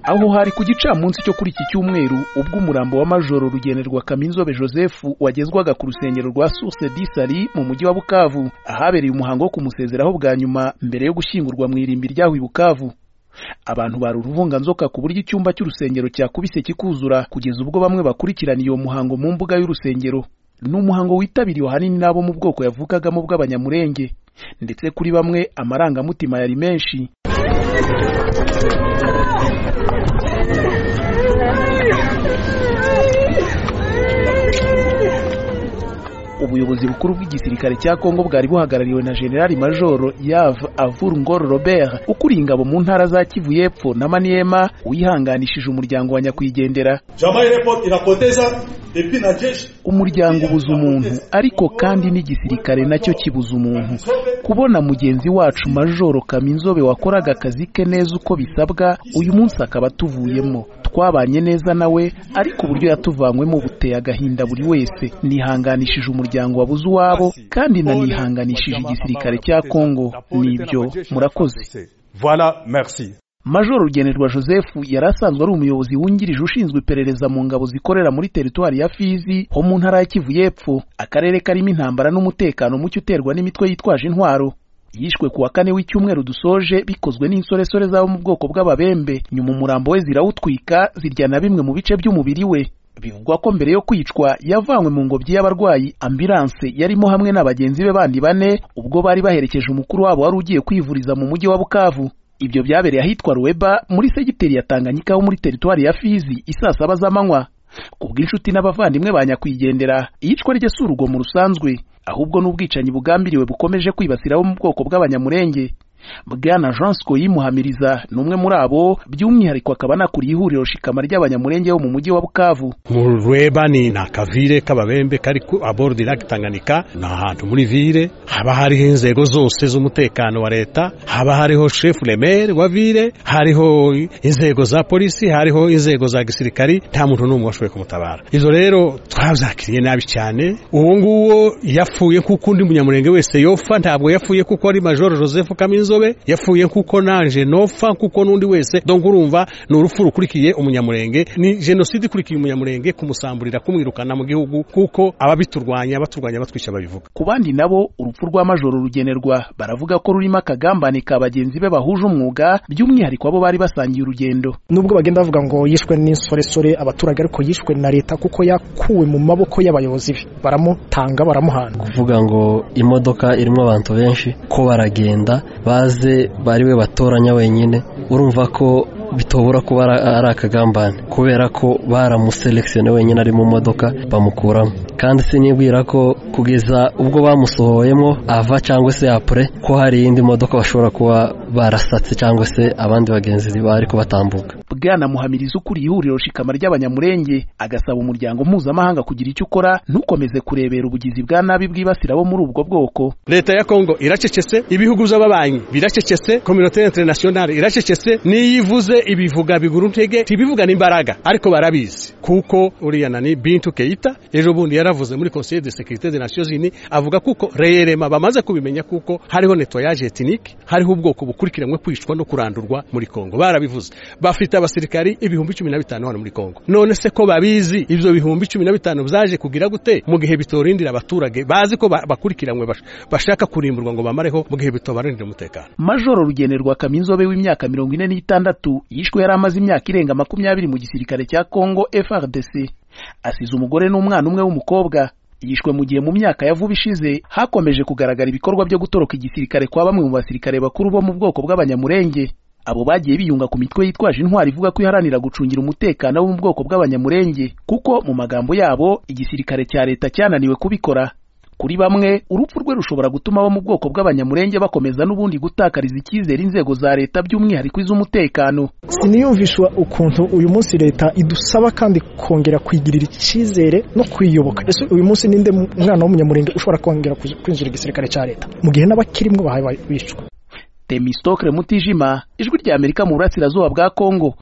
Aho hari ku gicamunsi cyo kuri iki cyumweru ubwo umurambo wa Majoro Rugenerwa Kaminzobe Joseph wagezwaga ku rusengero rwa Source du Sali mu mujyi wa Bukavu ahabereye umuhango wo kumusezeraho bwa nyuma mbere yo gushyingurwa mu irimbi ryaho i Bukavu abantu bari uruvunganzoka ku buryo icyumba cy'urusengero cyakubise kikuzura kugeza ubwo bamwe bakurikiraniye uwo muhango mu mbuga y'urusengero ni umuhango witabiriwe ahanini n'abo mu bwoko yavukagamo bw'abanyamurenge ndetse kuri bamwe amarangamutima yari menshi ubuyobozi bukuru bw'igisirikare cya Kongo bwari buhagarariwe na General Major Yav Avur Ngor Robert ukuriye ingabo mu ntara za Kivu y'Epfo na Maniema wihanganishije umuryango wa nyakwigendera umuryango ubuza umuntu ariko kandi n'igisirikare nacyo kibuza umuntu kubona mugenzi wacu Majoro Kaminzobe wakoraga akazi ke neza uko bisabwa uyu munsi akaba atuvuyemo twabanye neza nawe ariko uburyo yatuvanywemo buteye agahinda buri wese nihanganishije umuryango wabuze uwabo kandi nanihanganishije igisirikare cya Kongo nibyo murakoze Voilà, merci. Major Rugenerwa Joseph yari asanzwe ari umuyobozi wungirije ushinzwe iperereza mu ngabo zikorera muri teritwari ya Fizi ho mu ntara ya Kivu y'Epfo akarere karimo intambara n'umutekano muke uterwa n'imitwe yitwaje intwaro yishwe ku wa kane w'icyumweru dusoje bikozwe n'insoresore z'abo mu bwoko bw'ababembe nyuma umurambo we zirawutwika zirya na bimwe mu bice by'umubiri we bivugwa ko mbere yo kwicwa yavanywe mu ngobyi y'abarwayi ambilanse yarimo hamwe na bagenzi be bandi bane ubwo bari baherekeje umukuru wabo wari ugiye kwivuriza mu mujyi wa Bukavu ibyo byabereye ahitwa Ruweba muri segiteri ya Tanganyika ho muri teritwari ya Fizi isaa saba z'amanywa kubw'inshuti n'abavandimwe ba nyakwigendera iyicwa rye si urugomo rusanzwe ahubwo n'ubwicanyi bugambiriwe bukomeje kwibasira abo mu bwoko bw'abanyamurenge Bwana Jean Scoyi Muhamiriza ni umwe muri abo by'umwihariko akaba anakuriye ihuriro shikama ry'abanyamurenge bo mu mujyi wa Bukavu mu Rweba ni na kavire k'ababembe kari ku abord lac Tanganyika ni ahantu muri vire haba hariho inzego zose z'umutekano wa leta haba hariho chef remere wa vire hariho inzego za polisi hariho inzego za gisirikari nta muntu n'umwe washoboye kumutabara izo rero twazakiriye nabi cyane uwo nguwo yapfuye kuko undi munyamurenge wese yopfa ntabwo yapfuye kuko ari Major Joseph Kaminzo yapfuye kuko nanje nopfa kuko n'undi wese donc urumva ni urupfu rukurikiye umunyamurenge ni jenoside ikurikiye umunyamurenge kumusamburira kumwirukana mu gihugu kuko ababiturwanya baturwanya batwica babivuga ku bandi nabo urupfu rwa majoro rugenerwa baravuga ko rurimo akagambane ka bagenzi be bahuje umwuga by'umwihariko abo bari basangiye urugendo nubwo bagenda bavuga ngo yishwe n'insoresore abaturage ariko yishwe na leta kuko yakuwe mu maboko y'abayobozi be baramutanga baramuhana kuvuga ngo imodoka irimo abantu benshi ko baragenda ba baze bari we batoranya wenyine urumva ko bitobora kuba ari akagambane kubera ko baramuselekisiyone wenyine ari mu modoka bamukuramo kandi sinibwira ko kugeza ubwo bamusohoyemo ava cyangwa se apure ko hari iyindi modoka bashobora kuba barasatse cyangwa se abandi bagenzi bari kubatambuka bwana muhamiriza ukuriye ihuriro shikama ry'abanyamurenge agasaba umuryango mpuzamahanga kugira icyo ukora ntukomeze kurebera ubugizi bwa nabi bwibasira bo muri ubwo bwoko leta ya kongo iracecetse ibihugu by'ababanyi biracecetse kominote interinasiyonari iracecetse n'iyivuze ibivuga biguru ntege ntibivuga n'imbaraga ariko barabizi kuko uriya nani bintu keita ejo bundi yaravuze muri conseil de sécurité des nations unies avuga kuko reyerema bamaze kubimenya kuko hariho nettoyage ethnique hariho ubwoko bukurikiranywe kwicwa no kurandurwa muri Kongo barabivuze bafite abasirikari ibihumbi 15 hano muri Kongo none se ko babizi ibyo bihumbi 15 byaje kugira gute mu gihe bitorindira abaturage bazi ko bakurikiranywe bashaka kurimburwa ngo bamareho mu gihe bitobarindira umutekano majoro rugenerwa kaminzobe w'imyaka 46 yishwe yari amaze imyaka irenga makumyabiri mu gisirikare cya Congo FRDC asize umugore n'umwana umwe w'umukobwa yishwe mu gihe mu myaka ya vuba ishize hakomeje kugaragara ibikorwa byo gutoroka igisirikare kwa bamwe mu basirikare bakuru bo mu bwoko bw'abanyamurenge abo bagiye biyunga ku mitwe yitwaje intwari ivuga ko iharanira gucungira umutekano wo mu bwoko bw'abanyamurenge kuko mu magambo yabo igisirikare cya leta cyananiwe kubikora kuri bamwe urupfu rwe rushobora gutuma abo mu bwoko bw'abanyamurenge bakomeza n'ubundi gutakariza icyizere inzego za leta by'umwihariko iz'umutekano siniyumvishwa ukuntu uyu munsi leta idusaba kandi kongera kwigirira icyizere no kwiyoboka ese uyu munsi ninde mwana w'umunyamurenge ushobora kongera kwinjira igisirikare cya leta mu gihe n'abakirimo bahawe bicwa temistokre mutijima ijwi ry'amerika mu burasirazuba bwa kongo